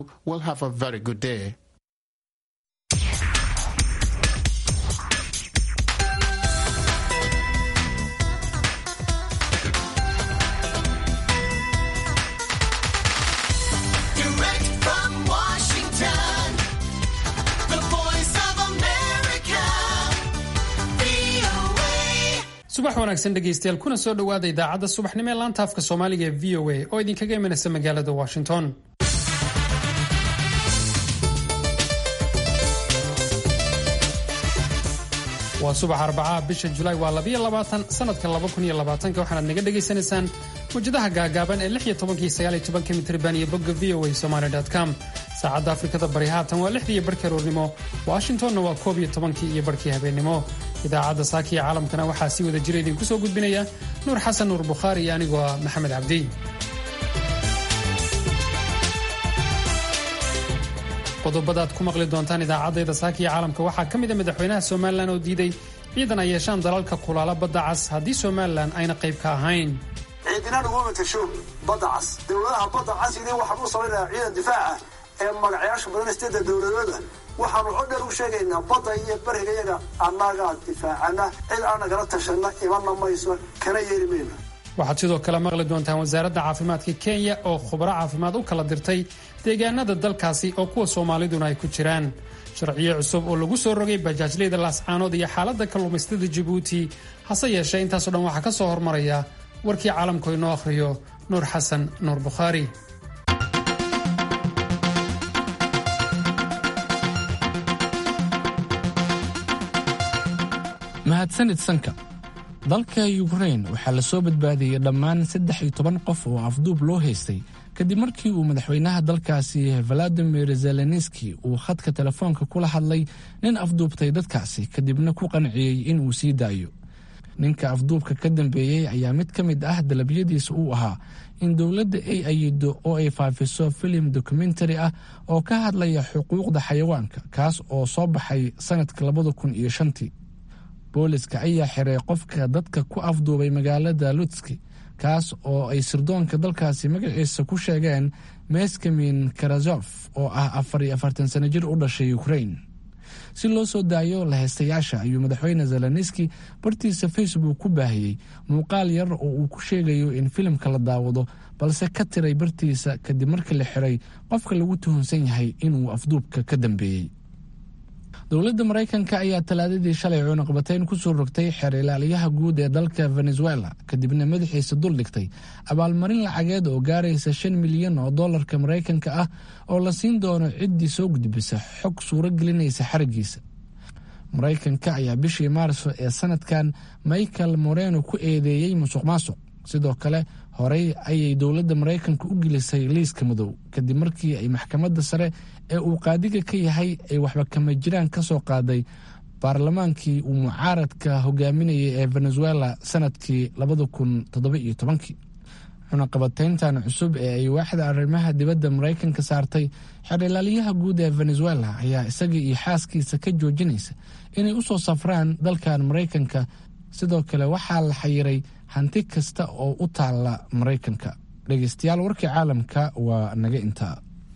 will have a very good day. Direct from Washington, the voice of America, VOA. subax wanaagsan dhegaystayaal kuna soo dhowaada idaacadda subaxnimo ee laanta afka soomaaliga ee v o a oo idinkaga imanaysa magaalada washington waa subax arbacaha bisha julaay waa labiyo labaatan sanadka laba kun iyo labaatanka waxaanaad naga dhagaysanaysaan mawjadaha gaagaaban ee lix iyo tobanka iyo sagaal iyo tobanka mitriban iyo bogga v o a somaly com saacadda afrikada bari haatan waa lixdii iyo barhkii aroornimo washingtonna waa koob iyo tobankii iyo barhkii habeennimo idaacadda saaka iyo caalamkana waxaa si wada jira idinku soo gudbinaya nuur xasan nuur bukhaari iyo anigoo ah maxamed cabdi qodobada aad ku maqli doontaan idaacaddayda saaka iyo caalamka waxaa ka mid a madaxweynaha somalilan oo diiday ciidan ay yeeshaan dalalka kulaala badda cas haddii somalilan ayna qayb ka ahayn ciidina naguma matasho badda cas dowladaha badda cas ini waxaan u samaynayaa ciidan difaaca ee magacayaasha badan isteeda dowladooda waxaanu cod dheer u sheegaynaa badda iyo bariga yaga annagaa difaacana cid aan nagala tashanna imanna mayso kana yeeli mayno waxaad sidoo kale maqli doontaan wasaaradda caafimaadka kenya oo khubaro caafimaad u kala dirtay deegaanada dalkaasi oo kuwa soomaaliduna ay ku jiraan sharciyo cusub oo lagu soo rogay bajaajleyda laascaanood iyo xaaladda kalluumaystada jabuuti hase yeeshee intaasoo dhan waxaa ka soo hormaraya warkii caalamku inoo akhriyo nuur xasan nuur bukhaari mahadsanid sanka dalka yukrain waxaa la soo badbaadiyey dhammaan saddex iyo toban qof oo afduub loo haystay kadib markii uu madaxweynaha dalkaasi valadimir zelenski uu khadka telefoonka kula hadlay nin afduubtay dadkaasi kadibna ku qanciyey inuu sii daayo ninka afduubka ka dambeeyey ayaa mid ka mid ah dalabyadiisa uu ahaa in dowladda ay ayido oo ay faafiso filim dokumentari ah oo ka hadlaya xuquuqda xayawaanka kaas oo soo baxay sanadka labada kun iyo shantii booliska ayaa xiray qofka dadka ku afduubay magaalada lutski kaas oo ay sirdoonka dalkaasi magaciisa ku sheegeen meskamin karazof oo ah afar iyo afartan sano jir u dhashay ukrain si loo soo daayo lahaystayaasha ayuu madaxweyne zelenski bartiisa facebook ku baahiyey muuqaal yar oo uu ku sheegayo in filimka la daawado balse ka tiray bartiisa kadib markii la xiray qofka lagu tuhunsan yahay inuu afduubka ka dambeeyey dowladda maraykanka ayaa talaadadii shalay cunuqbatayn ku soo rogtay xeer ilaaliyaha guud ee dalka venezuela kadibna madaxiisa dul dhigtay abaalmarin lacageed oo gaaraysa shan milyan oo dollarka maraykanka ah oo la siin doono ciddii soo gudbisa xog suuro gelinaysa xarigiisa maraykanka ayaa bishii maarso ee sanadkan michael moreno ku eedeeyey musuq maasuq sidoo kale horey ayay dowladda maraykanka u gelisay liiska madow kadib markii ay maxkamadda sare ee uu qaadiga ka yahay ay waxba kama jiraan ka soo qaaday baarlamaankii uu mucaaradka hogaaminayay ee venezuela sanadkii labada kun toddoba-iyo tobankii cunaqabatayntan cusub ee ay waaxda arrimaha dibadda maraykanka saartay xeer ilaaliyaha guud ee venezuela ayaa isaga iyo xaaskiisa ka joojinaysa inay u soo safraan dalkan maraykanka sidoo kale waxaa la xayiray hanti kasta oo u taalla maraykanka dhegeystayaal warkii caalamka waa naga intaa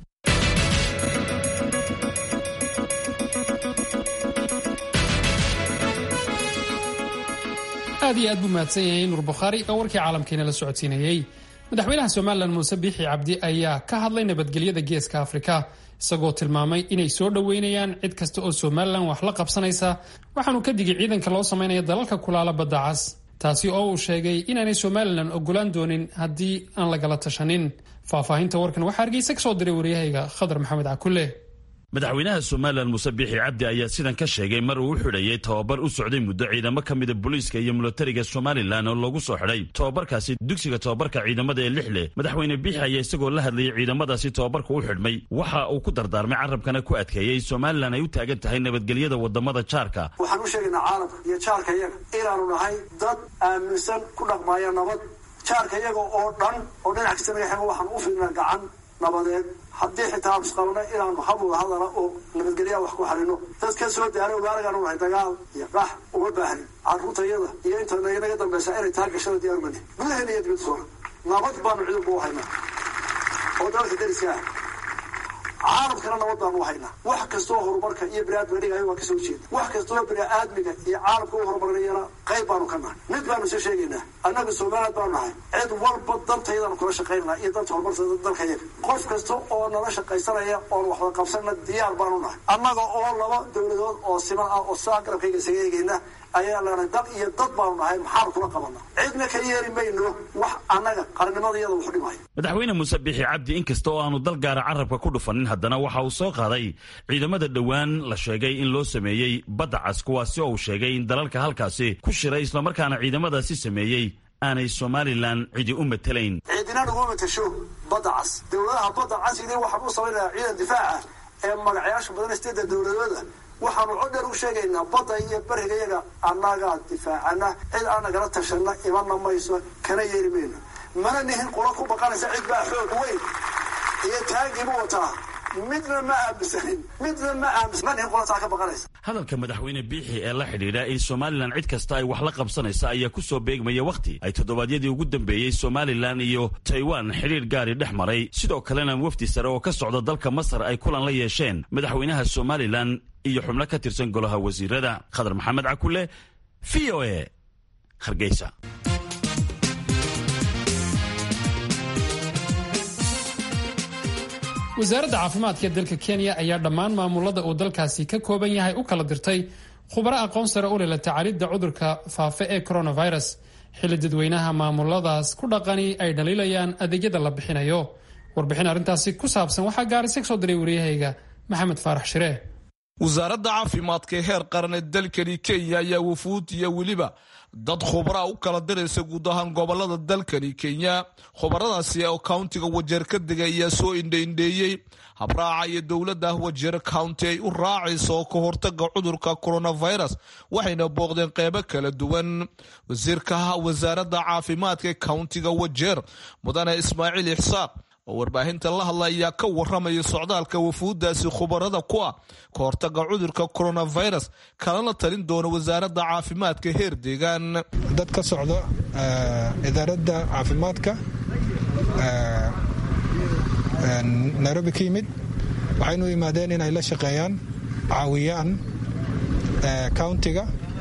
aad iyo aad buu mahadsan yahay nuur bukhaari oo warkii caalamkeena la socodsiinayey madaxweynaha somalilan muuse biixi cabdi ayaa ka hadlay nabadgelyada geeska afrika isagoo tilmaamay inay soo dhoweynayaan cid kasta oo somalilan wax la qabsanaysa waxaanu ka digay ciidanka loo samaynaya dalalka kulaala badda cas taasi oo uu sheegay inaanay somalilan ogolaan doonin haddii aan lagala tashanin faahfaahinta warkan waxaa hargeysa ka soo diray waryahayga khadar maxamed cakulle madaxweynaha somalilan muuse biixi cabdi ayaa sidan ka sheegay mar uu u xidhayay tobabar u socday muddo ciidamo ka mida booliiska iyo milatariga somalilan oo loogu soo xidhay tobabarkaasi dugsiga tobabarka ciidamada ee lix leh madaxweyne biixi ayaa isagoo la hadlayay ciidamadaasi tobabarka u xidhmay waxa uu ku dardaarmay carabkana ku adkeeyey somalilan ay u taagan tahay nabadgelyada wadamada jaarka waxaan u sheegaynaa caalamka iyo jaarka yaga inaanu nahay dad aaminsan ku dhaqmaaya nabad jaarka yaga oo dhan oo dhinac kasta naga xego waxaan u fiirnaa gacan nabadeed haddii xitaa aanu isqabno inaanu habwada hadala oo nabadgelyaa wax ku xalino dad ka soo daaray ogaanagaan nahay dagaal iyo qax uma baahnin carruurtayada iyo inta naga dambaysa inay taa gashada diyaar mani gudaheena iyo dibadsoona nabad baanu ciidanku u haynaa oo dalka dariska ah caalamkana nabad baanu haynaa wax kastoo horumarka iyo biniaadmiga dhigayo waa kasoo jeeda wax kastoo biniaadmiga iyo caalamka u horumarinayana qayb baanu ka nahay mid baanu soo sheegaynaa annaga somaliland baanu nahay cid walba dantaydaanu kula shaqaynaa iyo danta horumarka dalkayaga qof kasta oo nala shaqaysanaya oon waxba qabsanna diyaar baanu nahay annaga oo laba dowladood oo siman ah oo saa garabkayga isaga eegayna ayaa leenahay dal iyo dad baanu nahay maxaan kula qabana cidna ka yeeri mayno wax annaga qarannimada iyada wuxu dhimaya madaxweyne muuse bixi cabdi inkasta oo aanu dal gaara carabka ku dhufanin haddana waxa uu soo qaaday ciidamada dhowaan la sheegay in loo sameeyey badda cas kuwaasi oo uu sheegay in dalalka halkaasi ku shiray islamarkaana ciidamadaasi sameeyey aanay somalilan cidi u matelayn ciidina naguma matasho badda cas dowladaha badda cas idin waxaan u samaynayaa ciidan difaaca ee magacayaasha badan steeda dowladooda waxaanu codheer u sheegaynaa badda iyo beriga yaga annagaa difaacana cid aan nagala tashana imanna mayso kana yeeri mayno mana nihin qula ku baqanaysa cid baa xoog weyn iyo taagiibu wataa midna ma aaminsanin midna ma aaminsan ma nihin qula taa ka baqanaysa hadalka madaxweyne biixi ee la xidhiidha in somalilan cid kasta ay wax la qabsanaysa ayaa ku soo beegmaya wakhti ay toddobaadyadii ugu dambeeyey somalilan iyo taiwan xidhiidh gaari dhex maray sidoo kalena wafdi sare oo ka socda dalka masar ay kulan la yeesheen madaxweynaha somalilan iyo xubno ka tirsan golaha wasiirada khadar maxamed cakule v o e hargeysa wasaaradda caafimaadka ee dalka kenya ayaa dhammaan maamulada uu dalkaasi ka kooban yahay u kala dirtay khubaro aqoon sare u leh la tacaalidda cudurka faafa ee coronavirus xilli dadweynaha maamuladaas ku dhaqani ay dhaliilayaan adeegyada la bixinayo warbixin arrintaasi ku saabsan waxaa gaarisa ka soo diray waryahayga maxamed faarax shiree wasaaradda caafimaadka ee heer qaran ee dalkani kenya ayaa wufuud iyo weliba dad khubraa u kala diraysa guud ahaan gobolada dalkani kenya khubaradaasi oo countiga wajeer ka dega ayaa soo indhaindheeyey habraaca iyo dowladda wajeer county ay u raacayso ka hortaga cudurka coronavirus waxayna booqdeen qeybo kala duwan wasiirka wasaaradda caafimaadka ee countiga wajeer mudane ismaaciil ixsaaq oo warbaahinta la hadla ayaa ka waramaya socdaalka wafuuddaasi khubarada ku ah ka hortaga cudurka coronavirus kalana talin doona wasaaradda caafimaadka heer deegaan dad ka socdo idaaradda caafimaadka nairobi ka yimid waxaynu yimaadeen inay la shaqeeyaan caawiyaan countiga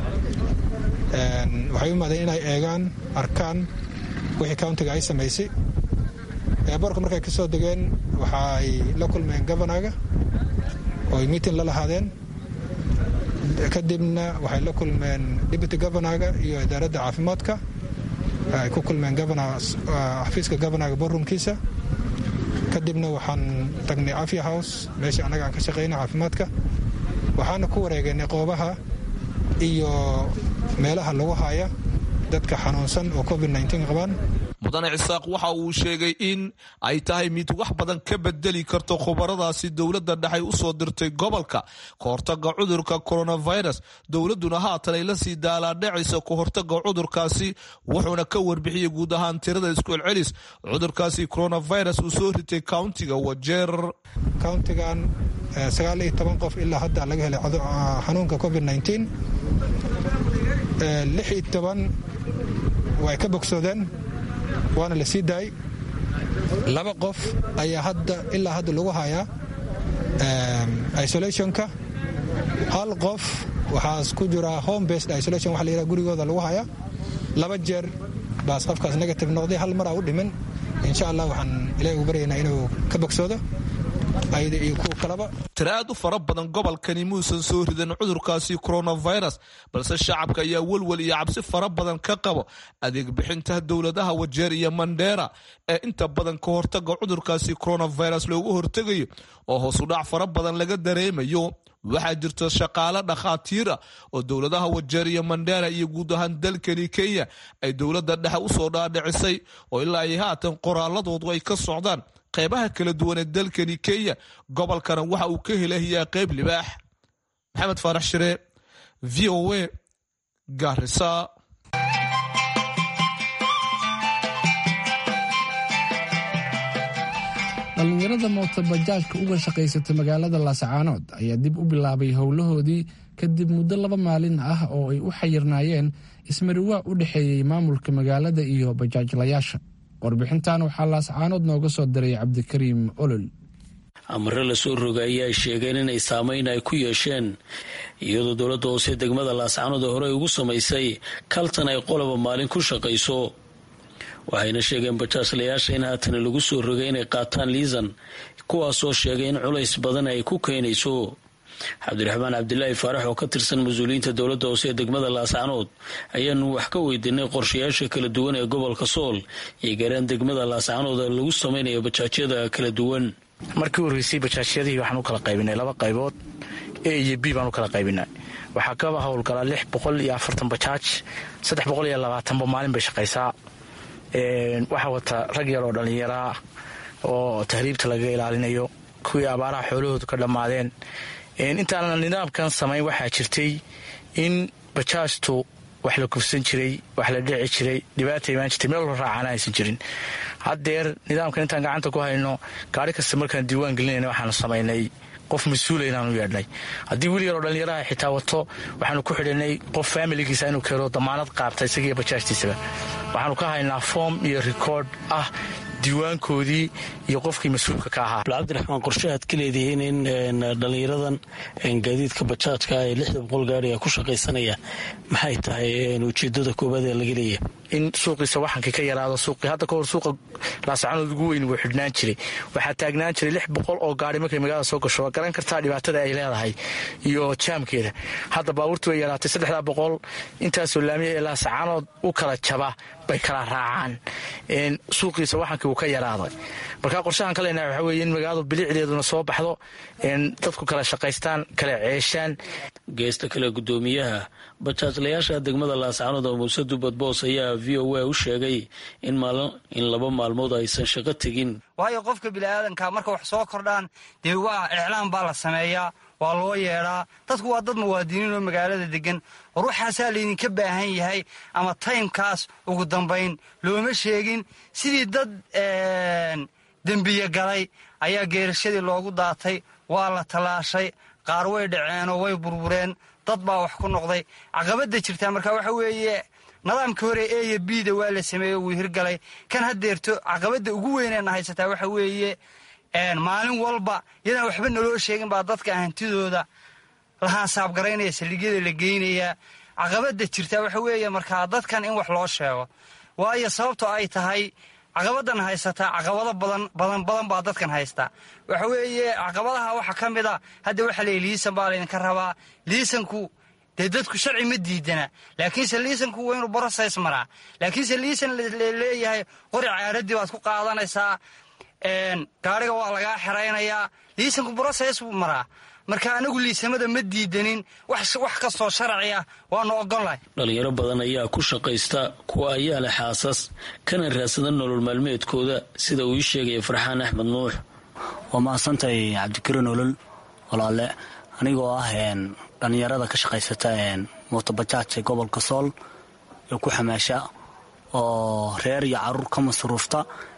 waxay u yimaadeen inay eegaan arkaan wixii countiga ay samaysay eeborka markay ka soo degeen waxaay la kulmeen governaga ooy meeting la lahaadeen kadibna waxay la kulmeen deputy governaga iyo idaaradda caafimaadka ay ku kulmeen xafiiska governaga borumkiisa kadibna waxaan tagnay afia house meeshii annaga aan ka shaqayna caafimaadka waxaana ku wareegeynay qoobaha iyo meelaha lagu haya dadka xanuunsan oo covid qabaan mudane cisaaq waxa uu sheegay in ay tahay mid wax badan ka bedeli karto khubaradaasi dowladda dhexay u soo dirtay gobolka ka hortaga cudurka coronavirus dowladduna haatan ay la sii daalaadhacaysa ka hortaga cudurkaasi wuxuuna ka warbixiyey guud ahaan tirada isku celcelis cudurkaasi coronavirus uu soo ritay countiga wajeer countigan sagaal iyo toban qof ilaa hadda laga helay xanuunka covid lix iyo toban way ka bogsoodeen waana la sii daayay laba qof ayaa hadda ilaa hadda lagu hayaa isolationka hal qof waxaas ku jira home based isolation waxa la yidhaha gurigooda lagu hayaa laba jeer baas qofkaas negative noqday hal mar aa u dhimin insha allah waxaan ilahi ugu baryaynaa inuu ka bogsoodo ayada iyo kuwa kaleba tira aad u fara badan gobolkani muusan soo ridan cudurkaasi coronavirus balse shacabka ayaa welwel iyo cabsi fara badan ka qabo adeeg bixinta dowladaha wajeer iyo mandheera ee inta badan ka hortaga cudurkaasi coronavirus loogu hortegayo oo hoosudhac fara badan laga dareemayo waxaa jirta shaqaale dhakhaatiira oo dowladaha wajeer iyo mandheera iyo guud ahaan dalkani kenya ay dowladda dhexe usoo dhaadhicisay oo ilaa ay haatan qoraaladoodu ay ka socdaan qeybaha kala duwan ee dalkani kenya gobolkana waxa uu ka helayaa qeyb libaax maxamed faarax shire v o a garisa dhallinyarada mootobajaajka uga shaqaysata magaalada laasacaanood ayaa dib u bilaabay howlahoodii kadib muddo laba maalin ah oo ay u xayirnaayeen ismariwaa u dhexeeyey maamulka magaalada iyo bajaajlayaasha warbixintan waxaa laasacaanood nooga soo diray cabdikariim olol amare lasoo rogay ayaa sheegeen inay saameyn ay ku yeesheen iyadoo dowladda hoose degmada laascanood horey ugu samaysay kaltan ay qoloba maalin ku shaqayso waxayna sheegeen bajaajlayaasha in haatan lagu soo rogay inay qaataan liisan kuwaasoo sheegay in culays badan ay ku keenayso cabdiraxmaan cabdilaahi faarax oo ka tirsan mas-uuliyiinta dowladda hoose ee degmada laascanood ayaanu wax ka weydiinay qorshayaasha kala duwan ee gobolka sool iyo gaaraan degmada laascanood lagu samaynayo bajaajyada kala duwan markii u horreysay bajaajyadii waxaan u kala qaybinay laba qaybood a iyo b baan u kala qaybinay waxaa ka howlgalaa lix boqol iyo afartan bajaaj saddex boqol iyo labaatanba maalin bay shaqaysaa waxaa wata rag yar oo dhallinyaraa oo tahriibta laga ilaalinayo kuwii abaaraha xoolahoodu ka dhammaadeen intaanan nidaamkan samayn waxaa jirtay in bajaajtu wax la kufsan jiray wax la dhici jiray dhibaata imaan jirtay meel la raacana aysan jirin haddeer nidaamkan intaan gacanta ku hayno gaari kasta markaan diiwaan gelinayna waxaanu samaynay qof mas-uula inaanu yeedhnay haddii wiil yaroo dhallinyaraha xitaa wato waxaanu ku xidhanay qof faamiligiisa inuu keeno damaanad qaabta isagiiyo bajaajtiisaba waxaanu ka haynaa foom iyo rikoord ah diiwaankoodii iyo qofkii mas-uulka ka ahaa cabdiraxmaan qorshahaad ka leedihiin in dhallinyaradan gaadiidka bajaajka ee lixda boqol gaariga ku shaqaysanaya maxay tahay ujeedada koowaad ee laga leeyahay in suuqiisa waxankii ka yaraado suuqii hadda kahor suuqa laascanood ugu weyn wuu xidhnaan jiray waxaa taagnaan jiray lix boqol oo gaari markay magaalada soo gasho waa garan kartaa dhibaatada ay leedahay iyo jaamkeeda hadda baabuurtii way yaraatay saddexdaa boqol intaasoo laamiya ee laascanood u kala jaba bay kala raacaan suuqiisa waxankii uu ka yaraaday markaa qorshahan ka leenahay waxaa weye in magaaladu bilicdeeduna soo baxdo dadku kala shaqaystaan kala ceeshaan geesta kale gudoomiyaha bajaajlayaasha degmada laascanood oo muuse dubad boos ayaa v o a u sheegay in laba maalmood aysan shaqo tegin waayo qofka biniaadanka marka wax soo kordhaan dee waa iclaan baa la sameeyaa waa loo yeedhaa dadku waa dad muwaadiniin oo magaalada degan war waxaasaa laydinka baahan yahay ama taymkaas ugu dambayn looma sheegin sidii dad dembiye galay ayaa geerashadii loogu daatay waa la tallaashay qaar way dhaceenoo way burbureen dad baa wax ku noqday caqabadda jirtaa marka waxa weeye nidaamkii hore e iyo bida waa la sameeyey wuu hirgalay kan haddeerto caqabadda ugu weyneenna haysataa waxa weeye maalin walba yadaan waxba naloo sheegin baa dadka hantidooda lahaansaabgaraynaya saldhigyada la geynayaa caqabadda jirtaa waxa weeye markaa dadkan in wax loo sheego waayo sababto ay tahay caqabadan haysataa caqabado badan badan badan baa dadkan haystaa waxa weeye caqabadaha waxa ka mid a hadda waxa leeya liisan baa laydinka rabaa liisanku dee dadku sharci ma diidana laakiinse liisanku waa inuu borosays maraa laakiinse liisan laleeyahay qori caaradii baad ku qaadanaysaa gaariga waa lagaa xeraynayaa liisanku borosays buu maraa marka anagu liisamada ma diidanin wax kastoo sharci ah waanu ogolnahay dhalinyaro badan ayaa ku shaqaysta kuwa ayaa leh xaasas kana raadsada nolol maalmeedkooda sida uu ii sheegaya farxaan axmed nuux waa mahadsantahay cabdikari nolol walaale anigoo ah dhallinyarada ka shaqaysata mootobajaaj ee gobolka sool ee ku xamaasha oo reer iyo caruur ka masruufta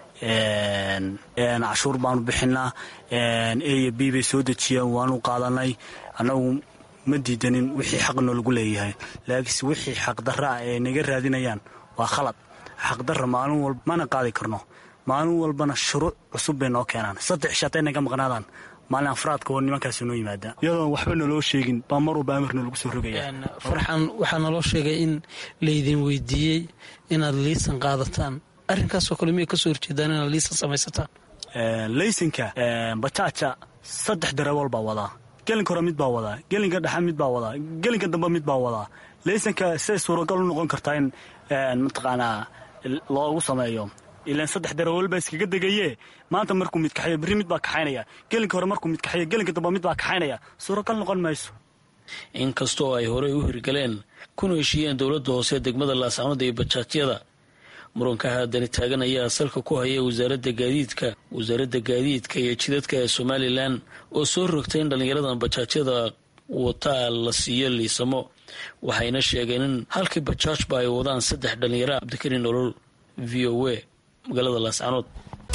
cashuur baanu bixinaa a b bay soo dejiyeen waanu qaadanay annagu ma diidanin wixii xaqnoo lagu leeyahay laakiinse wixii xaqdarraa ee naga raadinayaan waa khalad xaqdarra maalin walba mana qaadi karno maalin walbana shuruuc cusub bay noo keenaan saddex shatay naga maqnaadaan maalin afraadka oo nimankaasi noo yimaada iyadoon waxba naloo sheegin baa mar walba amarna lagu soo rogaya farxan waxaa naloo sheegay in laydin weydiiyey inaad liisan qaadataan arrinkaasoo kale miyay kasoo horjeedaan inaad liisan samaysataan laysanka bajaaja saddex dareewal baa wadaa gelinka hore mid baa wadaa gelinka dhexe mid baa wadaa gelinka dambe mid baa wadaa laysanka siday suuragal u noqon kartaa in mataqaanaa loogu sameeyo ilaan saddex dareewal baa iskaga degaye maanta markuu mid kaxeeyo berri mid baa kaxaynaya gelinka hore markuu mid kaxeeyo gelinka dambe mid baa kaxaynaya suuragal noqon mayso inkastoo ay horey u hirgaleen kuna heshiiyeen dowladda hoose degmada laascanood iyo bajaajyada muranka haadani taagan ayaa salka ku haya wasaaradda gaadiidka wasaaradda gaadiidka iyo jidadka ee somalilan oo soo rogtay in dhallinyaradan bajaajyada wataa la siiyo liisamo waxayna sheegeen in halkii bajaajba ay wadaan saddex dhallinyara cabdikari nolol v o a magaalada laascanood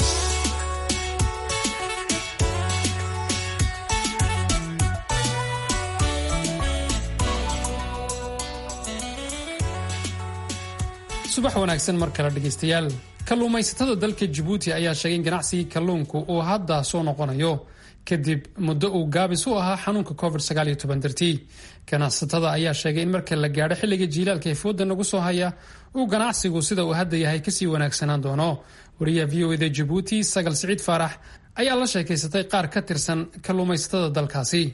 subax wanaagsan mar kale dhegaystayaal kalluumaysatada dalka jabuuti ayaa sheegay in ganacsigii kalluunku uu hadda soo noqonayo kadib muddo uu gaabis u ahaa xanuunka covid dartii ganacsatada ayaa sheegay in marka la gaadho xilliga jiilaalka ee fooda nagu soo haya uu ganacsigu sida uu hadda yahay kasii wanaagsanaan doono wariyaha v o eda jabuuti sagal siciid faarax ayaa la sheekaysatay qaar ka tirsan kalluumaysatada dalkaasi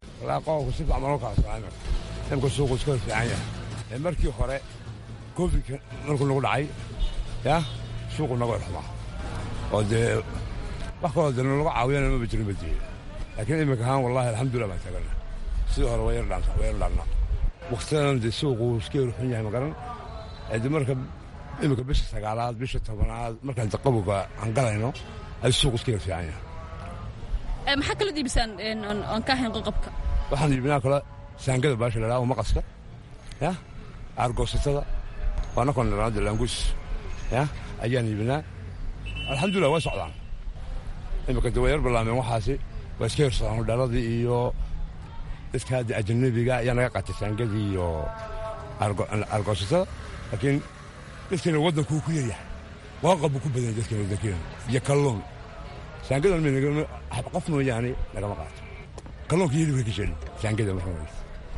markii hore covidka markuu nagu dhacay ya suuqu naga xumaa oo dee wax kaloo de nalaga caawiyana maba jirin badiyey laakiin iminka ahaan wallahi alxamdulilah baan taagana sidii hore waa yar dhaannaa waktidan dee suuqu iska yar xun yahay magaran de marka iminka bisha sagaalaad bisha tobanaad markaan de qabowga aan galayno ay suuqu iska yar fiican yahay maxaa kala diibisaan aan ka ahayn qoqobka waxaan iibinaa kale saangada baasha la dhaha maqaska ya aargoosatada waana kondhanaada laangus ya ayaan iibinaa alxamdulilah way socdaan iminka de way yar ballaameen waxaasi waa iska yarsadaan hodhaaladii iyo dadka hadda ajanabiga ayaa naga qaatay saangadii iyo aargoosatada laakiin dadkeena waddankuu ku yaryahay waaqab buu ku badan yahay dadkeena waddankeena iyo kalluun saangadan qof mooyaane lagama qaato kalluunka yeli way ka sheelin saangada marka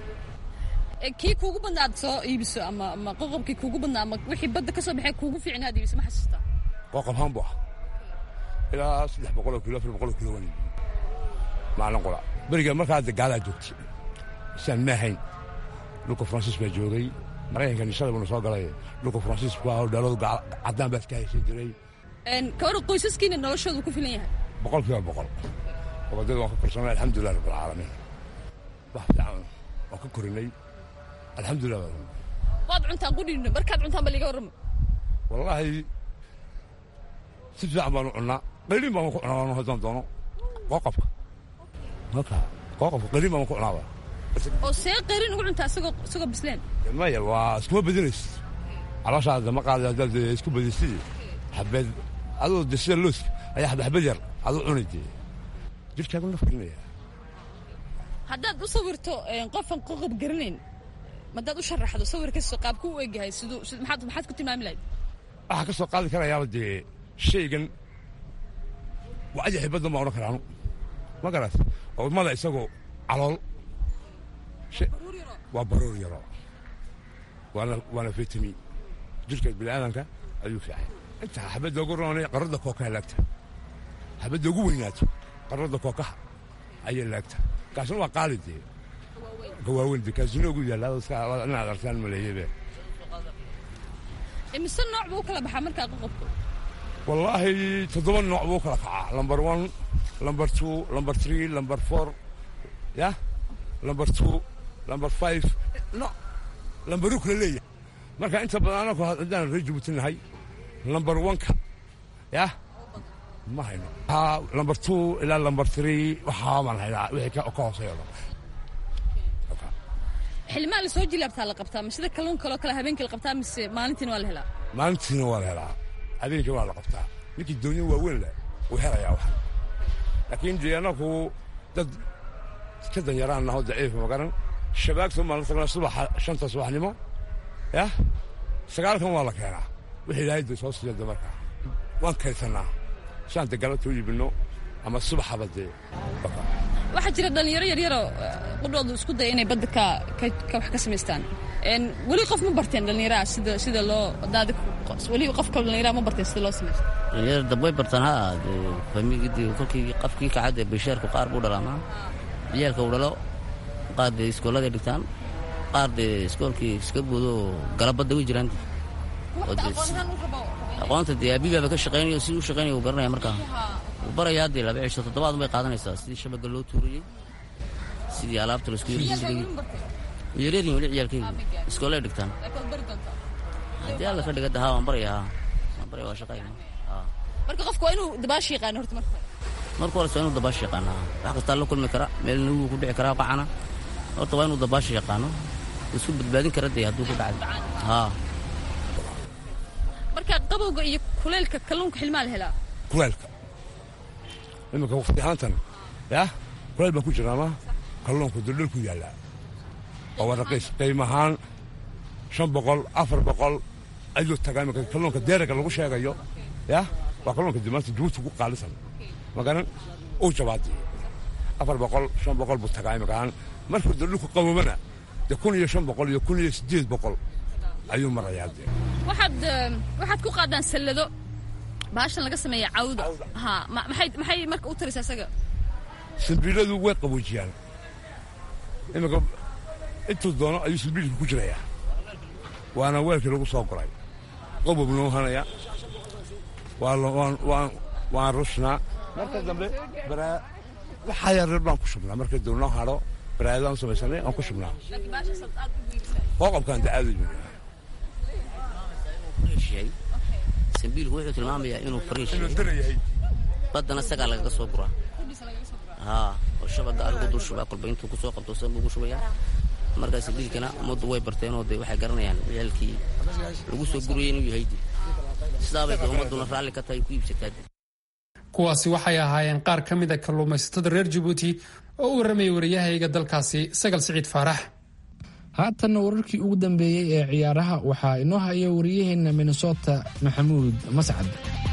kii kuugu badnaa aad soo iibiso ama ama qoqobkii kuugu badnaa ama wixii badda ka soo baxay kuugu fiicna aad iibiso ma xasuustaa qoqob haan buu ah ilaa saddex boqoloo kilo afar boqoloo kilo waan iibin maalin qura beriga markaa de gaalaa joogtay isaan ma ahayn dhulka faransiis baa joogay maraykanka nishada buna soo galay dhulka faransiis baa dhaaladu caddaan baa iska haysan jiray kawar qoysaskiina noloshoodu ku filan yahay boqol kiiba boqol gobadada waan ka korsanay alxamdulilah rabbilcaalamiin wax fiican waan ka korinay alxamdulilah waad cuntaan qudhiina markaad cuntaan ba liga warrama wallaahi si fiican baanu cunnaa qayliin baan ku cunaa haddaan doono qoqobka marka qoqobka qayliin baan ku cunaaba oo see qayrin ugu cuntaa isagoo isagoo bisleen maya waa iskuma badinaysid calooshaada ma qaada haddaad isku badisidi xabeed adoo de sida looska ayaa xabxabad yar aduu cuni dee jirkaagu nafgelinaya haddaad u sawirto qofan qoqob garanayn madaad u sharaxdo sawirkiisa qaabku u egyahay siduu maxaad maxaad ku tilmaami lahayd waxaa ka soo qaadi karayaaba dee shaygan waa ajaxi badan baa odhan karaanu ma garat oo mada isagoo calool waa baruur yaro waana waana vitamin jirka bini'aadanka ayuu fiican inta xabadda ugu roonay qaradda kookaha laagta xabadda ugu weynaato qaradda kookaha ayay laagta kaasna waa qaali dee gawaaweyn dee kaasina ugu yaalla inaad arkaan maleeyebe imise nooc buu u kala baxaa markaa qoqobka wallaahi toddoba nooc buu kala kacaa lamber one lamber two lamber three lamber four ya lamber two lamber five no lamberuu kala leeyahay marka inta badan anaku haddaan reer jabuuti nahay lamber one-ka yah ma hayno lamber two ilaa lamber three waxaa baan haynaa wixii ka hooseeyo dhan xilmaa la soo jilaabtaa la qabtaa ma sida kalluun kaloo kale habeenkii la qabtaa mise maalintiina waa la helaa maalintiina waa la helaa habeenkii waa la qabtaa ninkii doonyo waaweyn leh wuu helayaa wax laakiin dee anaku dad ka danyaraan naho daciifa magaran shabaagta maan la tagnaa subaxa shanta subaxnimo yah sagaalkan waa la keenaa wixii ilaahay dee soo siiya damarka waan kaydsanaa saan dee galabta u iibinno ama subaxaba dee waxaa jira dhallinyaro yaryaroo qudhoodu isku daya inay badda ka ka wax ka samaystaan weli qof ma barteen dhallinyaraha sida sida loo daadi weli qofka dhallinyaraha ma barteen sida loo samaysto dhallinyarada dambay bartaan ha famigidii kolkii qafkii kacadde bashaarku qaar buu dhalaamaa ciyaalka uu dhalo qaar dee iskooladay dhigtaan qaar dee iskoolkii iska buudo galabadda u jiraan aqoonta dee abibaaba ka shaqaynayo siduu u shaqaynaya uu garanaya markaa wuu barayaa dee laba cisho toddobaad bay qaadanaysaa sidii shabaga loo tuurayey sidii alaabta laisku yarjiray yaryaryin weli ciyaalkaygu iskoolay dhigtaan haddii alla ka dhiga dahaa waan baraya haa waan baraya waa shaqayna marka qofku waa inuu dabaashi yaqaano horta marka marka hores waa inuu dabaashi yaqaano wax kastaa la kulmi kara meel nuguu ku dhici karaa qacana horta waa inuu dabaashi yaqaano isku badbaadin kara dee hadduu ku dhacay haa marka qabowga iyo kuleylka kalluunka xilmaa la helaa kuleylka iminka waqti ahaantan yah kuleyl baan ku jirnaama kalluunku duldhul ku yaallaa oo waa raqiis qiim ahaan shan boqol afar boqol ayuu tagaa iminka kalluunka deeraga lagu sheegayo yah waa kalluunka dimaanta jabuuti ugu qaalisan magaran uu jabaadi afar boqol shan boqol buu tagaa imakaan markuu de dhulku qaboobana de kun iyo shan boqol iyo kun iyo siddeed boqol ayuu marayaa de waxaad waxaad ku qaadaan sallado baashan laga sameeya cawda ha maxay maxay marka u taraysaa isaga silbiiladu way qaboojiyaan iminka intuu doono ayuu silbiilka ku jirayaa waana weelkii lagu soo guray qobob noo hanaya waan rushnaa marka dambe waxaa yareer baan ku shubnaa marka dib noo hadho baraadaan samaysanay aan ku shubnaa qoqobkaan dacaadu sambiilku wuxuu tilmaamayaa inuu fariish yahay baddana isagaa lagaga soo guraa haa oo shabaga alagu dul shubaa kolba intuu kusoo qabto san buu ugu shubayaa markaa sambiilkana ummaddu way barteenoo de waxay garanayaan ciyaalkii lagu soo gurayay inuu yahay sidaabay de ummadduna raalli ka tahay ku iibsataa kuwaasi waxay ahaayeen qaar ka mid a kalluumaysatada reer jabuuti oo u warramayay wariyahayga dalkaasi sagal siciid faarax haatanna wararkii ugu dambeeyey ee ciyaaraha waxaa inoo haya wariyaheenna minnesota maxamuud mascad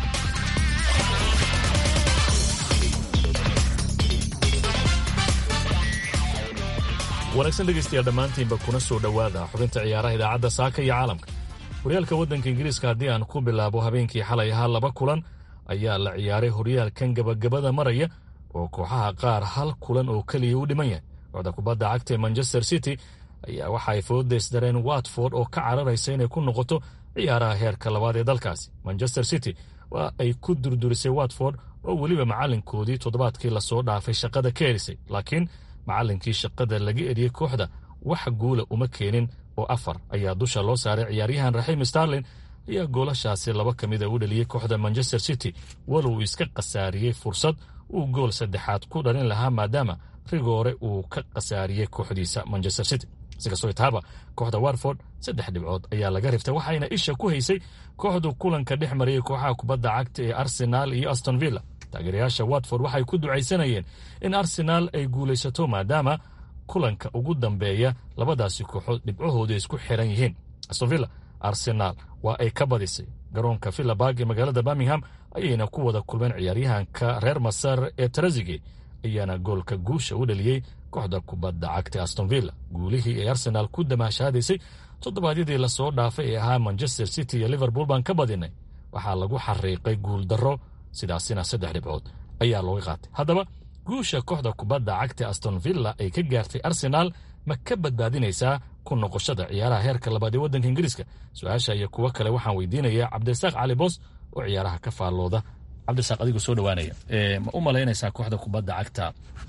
wanaagsan dhegaystayaal dhammaantiinba kuna soo dhowaada xubinta ciyaaraha idaacadda saaka iyo caalamka horyaalka waddanka ingiriiska haddii aan ku bilaabo habeenkii xalay ahaa laba kulan ayaa la ciyaaray horyaalkan gabagabada maraya oo kooxaha qaar hal kulan oo keliya u dhiman yahay kooxda kubadda cagta ee manchester city ayaa waxa ay foodaysdareen watford oo ka cararaysa inay ku noqoto ciyaaraha heerka labaad ee dalkaasi manchester city waa ay ku durdurisay watford oo weliba macallinkoodii toddobaadkii lasoo dhaafay shaqada ka erisay laakiin macallinkii shaqada laga eriyey kooxda wax guula uma keenin oo afar ayaa dusha loo saaray ciyaaryahan raxiim starlin ayaa goolashaasi laba ka mida u dhaliyey kooxda manchester city walow iska khasaariyey fursad uu gool saddexaad ku dhalin lahaa maadaama rigoore uu ka khasaariyey kooxdiisa manchester city sikastoo itaaba kooxda warford saddex dhibcood ayaa laga riftay waxayna isha ku haysay kooxdu kulanka dhex mariyey kooxaha kubadda cagta ee arsenaal iyo aston villa taageerayaasha watford waxay ku ducaysanayeen in arsenaal ay guulaysato maadaama kulanka ugu dambeeya labadaasi kooxood dhibcahoodu isku xiran yihiin aston villa arsenaal waa ay ka badisay garoonka villabarg ee magaalada birmingham ayayna ku wada kulmeen ciyaaryahanka reer masar ee tarazige ayaana goolka guusha u dhaliyey kooxda kubadda cagta aston villa guulihii ay arsenaal ku damaashaadaysay toddobaadyadii lasoo dhaafay ee ahaa manchester city iyo liverpool baan ka badinay waxaa lagu xariiqay guul darro sidaasina saddex dhibcood ayaa looga qaatay haddaba guusha kooxda kubadda cagta aston villa ay ka gaartay arsenaal ma ka badbaadinaysaa ku noqoshada ciyaaraha heerka labaad ee waddanka ingiriiska su-aasha iyo kuwo kale waxaan weydiinayaa cabdirasaaq cali boos oo ciyaaraha ka faallooda cabdirasaaq adigoo soo dhowaanaya ma u malaynaysaa kooxda kubadda cagta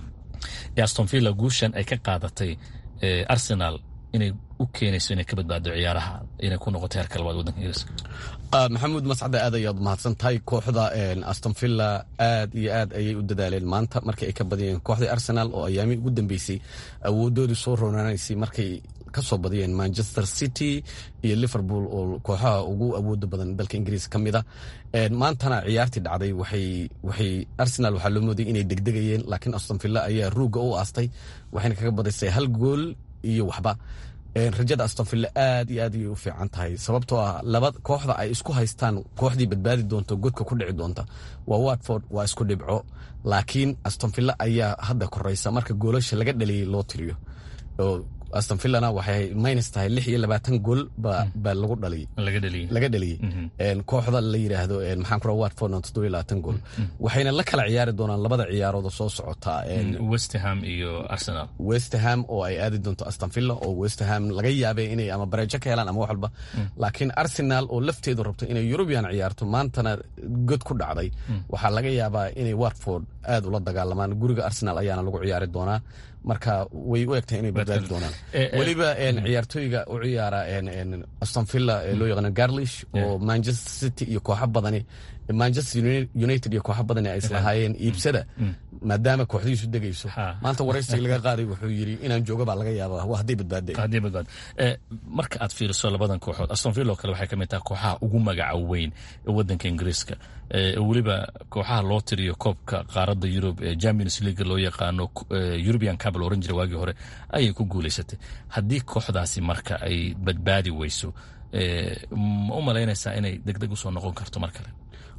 ee aston villa guushan ay ka qaadatay arsenal inay u keenayso inay ka badbaado ciyaaraha inay ku noqoto heerka labaad waddanka ingiriiska maxamuud mascade aad ayaad mahadsan tahay kooxda aston villa aad iyo aad ayay u dadaaleen maanta markii ay ka badiyeen kooxdii arsenal oo ayaamii ugu dambeysay awoodoodii soo roonanaysay markay kasoo badiyeen manchester city iyo liverpool oo kooxaha ugu awooda badan dalka ingiriiska ka mid a maantana ciyaartii dhacday waxay arsenal waxaa loo moodayay inay degdegayeen laakiin aston villa ayaa ruuga u aastay waxayna kaga badisay hal gool iyo waxba rajada aston villa aad iyo aad ayay u fiican tahay sababtoo ah laba kooxda ay isku haystaan kooxdii badbaadi doonta godka ku dhici doonta waa watford waa isku dhibco laakiin aston villa ayaa hadda koreysa marka goolasha laga dhaliyey loo tiriyo aston villana waxay minus tahay lix iyo labaatan gool baa lagu dhaliyey laga dhaliyey kooxda la yidhaahdo maxaan ku watfordna toddoba iyo labaatan gool waxayna la kala ciyaari doonaan labada ciyaarood oo soo socota westham iyo arsenal westham oo ay aadi doonto aston villa oo westham laga yaabay inay ama bareejo ka helaan ama wax walba laakiin arsenal oo lafteedu rabto inay eurubian ciyaarto maantana god ku dhacday waxaa laga yaabaa inay watford aad ula dagaalamaan guriga arsenal ayaana lagu ciyaari doonaa marka way u egtahay inay badbaadi doonaan weliba ciyaartooyga u ciyaara aston villa ee loo yaqaano garlish oo manchester city iyo kooxo badani manchester united iyo kooxo badani ay islahaayeen iibsada maadaama kooxdiisu degayso maanta waraysiga laga qaaday wuxuu yidhi inaan jooga baa laga yaaba waa hadday badbaadeen haddii badbaad marka aad fiiriso labadan kooxood aston villa oo kale waxay ka mid tahay kooxaha ugu magaca weyn ee waddanka ingiriiska weliba kooxaha loo tiriyo koobka qaaradda yurub ee champions league loo yaqaano european cup la oran jiray waagii hore ayay ku guulaysatay haddii kooxdaasi marka ay badbaadi weyso ma u malaynaysaa inay degdeg usoo noqon karto mar kale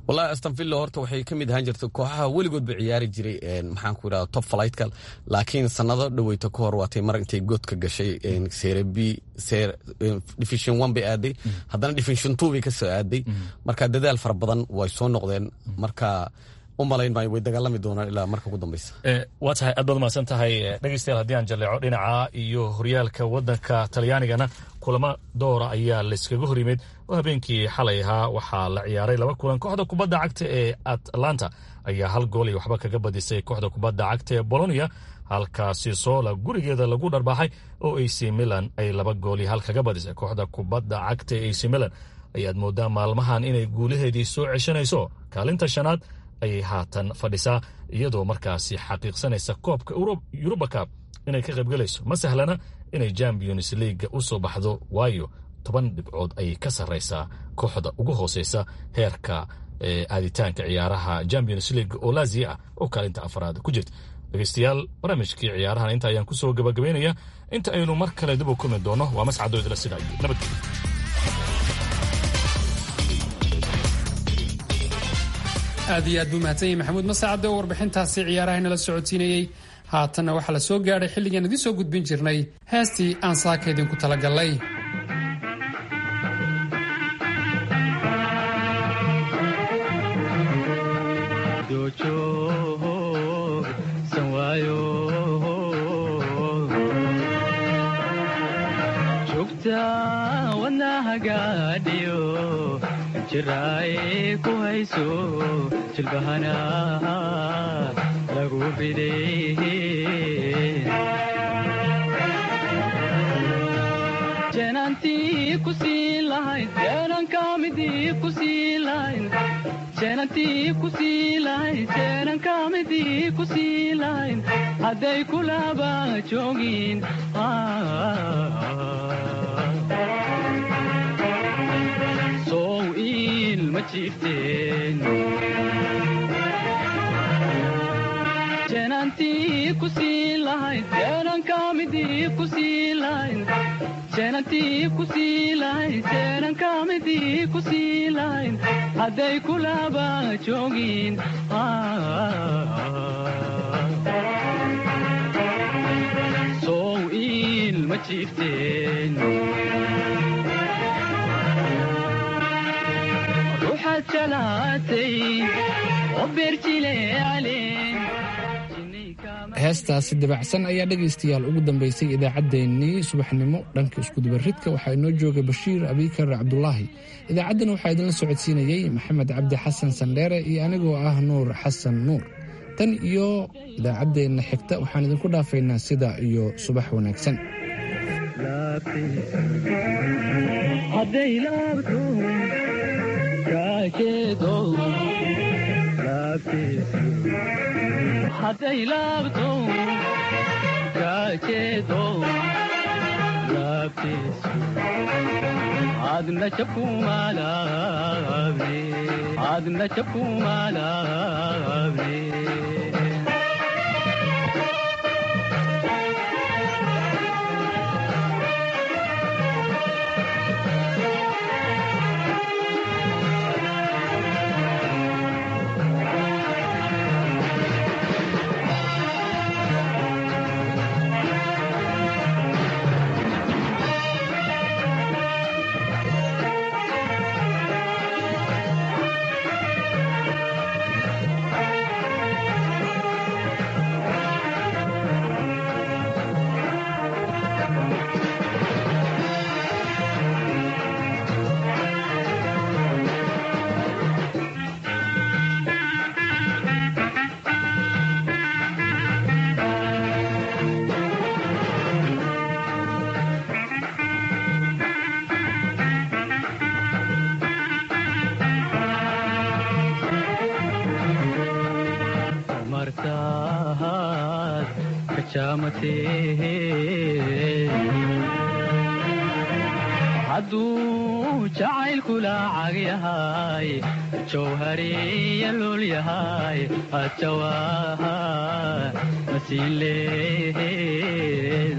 wallahi astonvilla horta waxay ka mid ahaan jirtay kooxaha weligoodba ciyaari jiray maxaan ku idhahda top flightka laakiin sanado dhaweyta ka hor waatay mar intay godka gashay sere b division one bay aaday haddana division two bay kasoo aaday marka dadaal fara badan way soo noqdeen marka u malayn maayo way dagaalami doonaan ilaa marka ugu dambeysa waa tahay aad baad umahadsan tahay dhegeystayaal haddii aan jalleeco dhinaca iyo horyaalka waddanka talyaanigana kulamo doora ayaa layskaga hor yimid oo habeenkii xalay ahaa waxaa la ciyaaray laba kulan kooxda kubadda cagta ee atlanta ayaa hal gool iyo waxba kaga badisay kooxda kubadda cagta ee bolonia halkaasi soola gurigeeda lagu dharbaaxay oo ac milan ay laba gool iyo hal kaga badisay kooxda kubadda cagta ee ac milan ayaad moodaa maalmahan inay guulaheedii soo ceshanayso kaalinta shanaad ayay haatan fadhisaa iyadoo markaasi xaqiiqsanaysa koobka yuruba cab inay ka qaybgalayso ma sahlana inay champions leaga u soo baxdo waayo toban dhibcood ayay ka sarraysaa kooxda ugu hooseysa heerka aaditaanka ciyaaraha champions league oo laziya ah oo kaalinta afaraad ku jirta dhegeystayaal barnaamijkii ciyaarahan inta ayaan kusoo gabagabaynaya inta aynu mar kale dib u kulmi doono waa mascadoo idla sida iyo nabadgelyo aad iyo aad buu mahadsan yahay maxamuud masacade oo warbixintaasi ciyaaraha inala socodsiinayey haatanna waxaa la soo gaadhay xilligaan idiin soo gudbin jirnay heestii aan saaka idinku talagallay jiraay ku hayso jilbahana lagu bidey jeenantii ku sii lahayd jeenankamidii ku sii lahayd jeenantii ku sii lahayd jeenankamidii ku sii lahayd hadday kulaba joogin jeenantii ku sii lahayd jeenankamidii ku sii lahayd jeenantii ku sii lahayd jeenankamidii ku sii lahayd hadday kulaba joogin sow iil ma jiifteen heestaasi dabacsan ayaa dhegaystayaal ugu dambaysay idaacaddeenii subaxnimo dhanka iskudubaridka waxaa inoo joogay bashiir abikar cabdulaahi idaacaddan waxaa idinla socodsiinayey maxamed cabdi xasan sandheere iyo anigoo ah nuur xasan nuur tan iyo idaacaddeenna xigta waxaan idinku dhaafaynaa sida iyo subax wanaagsan hadday laabto kaajeedo laabtiisu adna jabkumaalaabne adna jabkumaalaabne hadduu jacaylkula cag yahay jawhariya lul yahay adjawaaha masiileen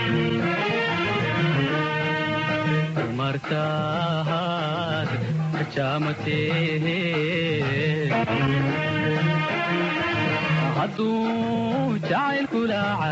martaad jaamatee hadduu jacaylkula